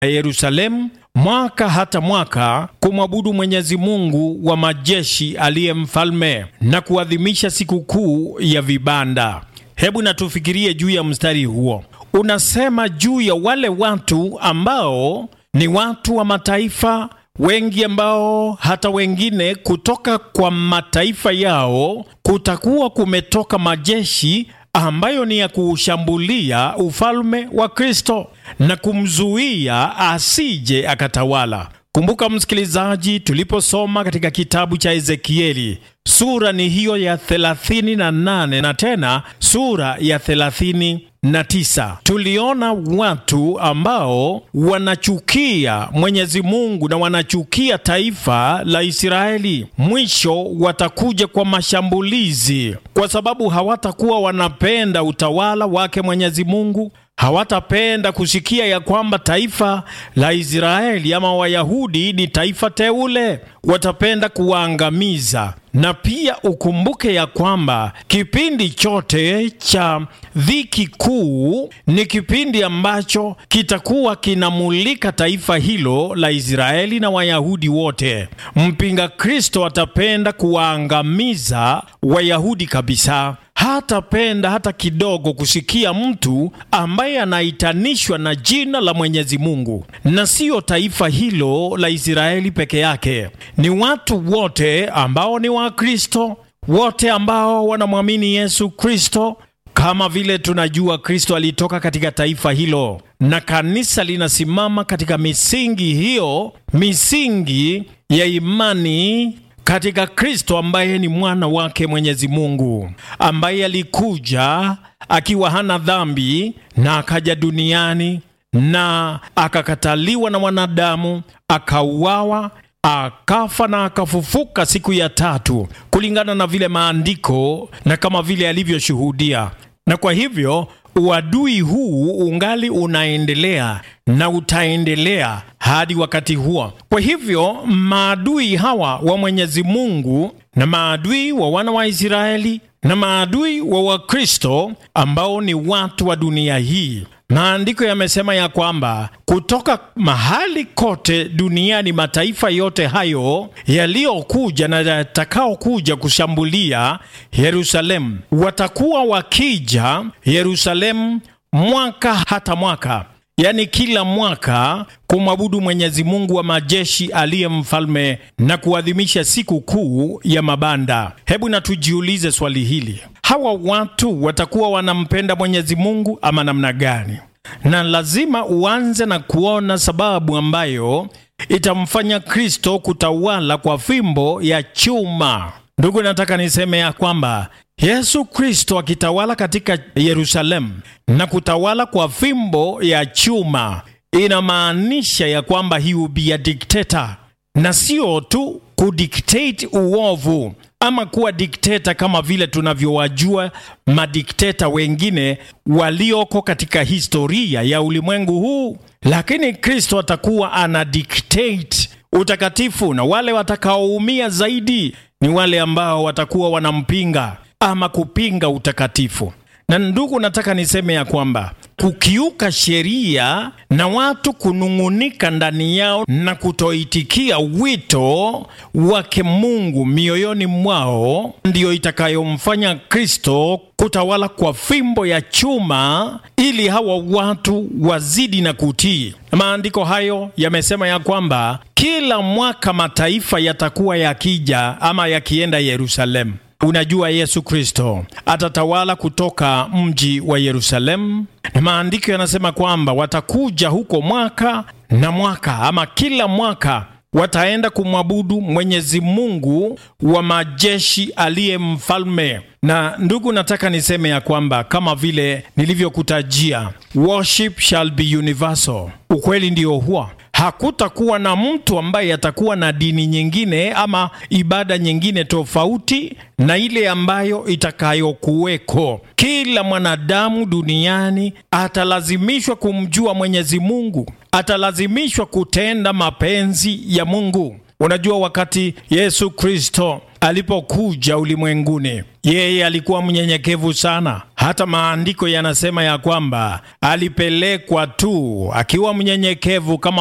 Yerusalemu mwaka hata mwaka kumwabudu Mwenyezi Mungu wa majeshi aliye mfalme na kuadhimisha sikukuu ya vibanda. Hebu na tufikirie juu ya mstari huo. Unasema juu ya wale watu ambao ni watu wa mataifa wengi ambao hata wengine kutoka kwa mataifa yao kutakuwa kumetoka majeshi ambayo ni ya kuushambulia ufalme wa Kristo na kumzuia asije akatawala. Kumbuka msikilizaji, tuliposoma katika kitabu cha Ezekieli sura ni hiyo ya 38 na tena sura ya 39, tuliona watu ambao wanachukia Mwenyezi Mungu na wanachukia taifa la Israeli. Mwisho watakuja kwa mashambulizi, kwa sababu hawatakuwa wanapenda utawala wake Mwenyezi Mungu hawatapenda kusikia ya kwamba taifa la Israeli ama Wayahudi ni taifa teule. Watapenda kuwaangamiza. Na pia ukumbuke ya kwamba kipindi chote cha dhiki kuu ni kipindi ambacho kitakuwa kinamulika taifa hilo la Israeli na Wayahudi wote. Mpinga Kristo atapenda kuwaangamiza Wayahudi kabisa hatapenda hata kidogo kusikia mtu ambaye anaitanishwa na jina la Mwenyezi Mungu. Na siyo taifa hilo la Israeli peke yake, ni watu wote ambao ni Wakristo, wote ambao wanamwamini Yesu Kristo. Kama vile tunajua Kristo alitoka katika taifa hilo, na kanisa linasimama katika misingi hiyo, misingi ya imani katika Kristo ambaye ni mwana wake Mwenyezi Mungu, ambaye alikuja akiwa hana dhambi na akaja duniani na akakataliwa na wanadamu, akauawa, akafa na akafufuka siku ya tatu kulingana na vile maandiko na kama vile alivyoshuhudia. Na kwa hivyo uadui huu ungali unaendelea na utaendelea hadi wakati huo. Kwa hivyo maadui hawa wa Mwenyezi Mungu na maadui wa wana wa Israeli na maadui wa Wakristo ambao ni watu wa dunia hii, maandiko yamesema ya kwamba kutoka mahali kote duniani, mataifa yote hayo yaliyokuja na yatakaokuja kushambulia Yerusalemu watakuwa wakija Yerusalemu mwaka hata mwaka yaani kila mwaka kumwabudu Mwenyezi Mungu wa majeshi aliye mfalme na kuadhimisha siku kuu ya mabanda. Hebu na tujiulize swali hili, hawa watu watakuwa wanampenda Mwenyezi Mungu ama namna gani? Na lazima uanze na kuona sababu ambayo itamfanya Kristo kutawala kwa fimbo ya chuma. Ndugu, nataka niseme ya kwamba Yesu Kristo akitawala katika Yerusalemu na kutawala kwa fimbo ya chuma inamaanisha ya kwamba he will be a dictator, na sio tu kudictate uovu ama kuwa dikteta kama vile tunavyowajua madikteta wengine walioko katika historia ya ulimwengu huu, lakini Kristo atakuwa ana dictate utakatifu, na wale watakaoumia zaidi ni wale ambao watakuwa wanampinga ama kupinga utakatifu. Na ndugu, nataka niseme ya kwamba kukiuka sheria na watu kunung'unika ndani yao na kutoitikia wito wake Mungu mioyoni mwao ndiyo itakayomfanya Kristo kutawala kwa fimbo ya chuma ili hawa watu wazidi na kutii. Maandiko hayo yamesema ya kwamba kila mwaka mataifa yatakuwa yakija ama yakienda Yerusalemu. Unajua, Yesu Kristo atatawala kutoka mji wa Yerusalemu, na maandiko yanasema kwamba watakuja huko mwaka na mwaka, ama kila mwaka wataenda kumwabudu Mwenyezi Mungu wa majeshi aliye mfalme. Na ndugu, nataka niseme ya kwamba kama vile nilivyokutajia, worship shall be universal. Ukweli ndio huo hakutakuwa na mtu ambaye atakuwa na dini nyingine ama ibada nyingine tofauti na ile ambayo itakayokuweko. Kila mwanadamu duniani atalazimishwa kumjua Mwenyezi Mungu, atalazimishwa kutenda mapenzi ya Mungu. Unajua, wakati Yesu Kristo alipokuja ulimwenguni. Yeye alikuwa mnyenyekevu sana. Hata maandiko yanasema ya kwamba alipelekwa tu akiwa mnyenyekevu kama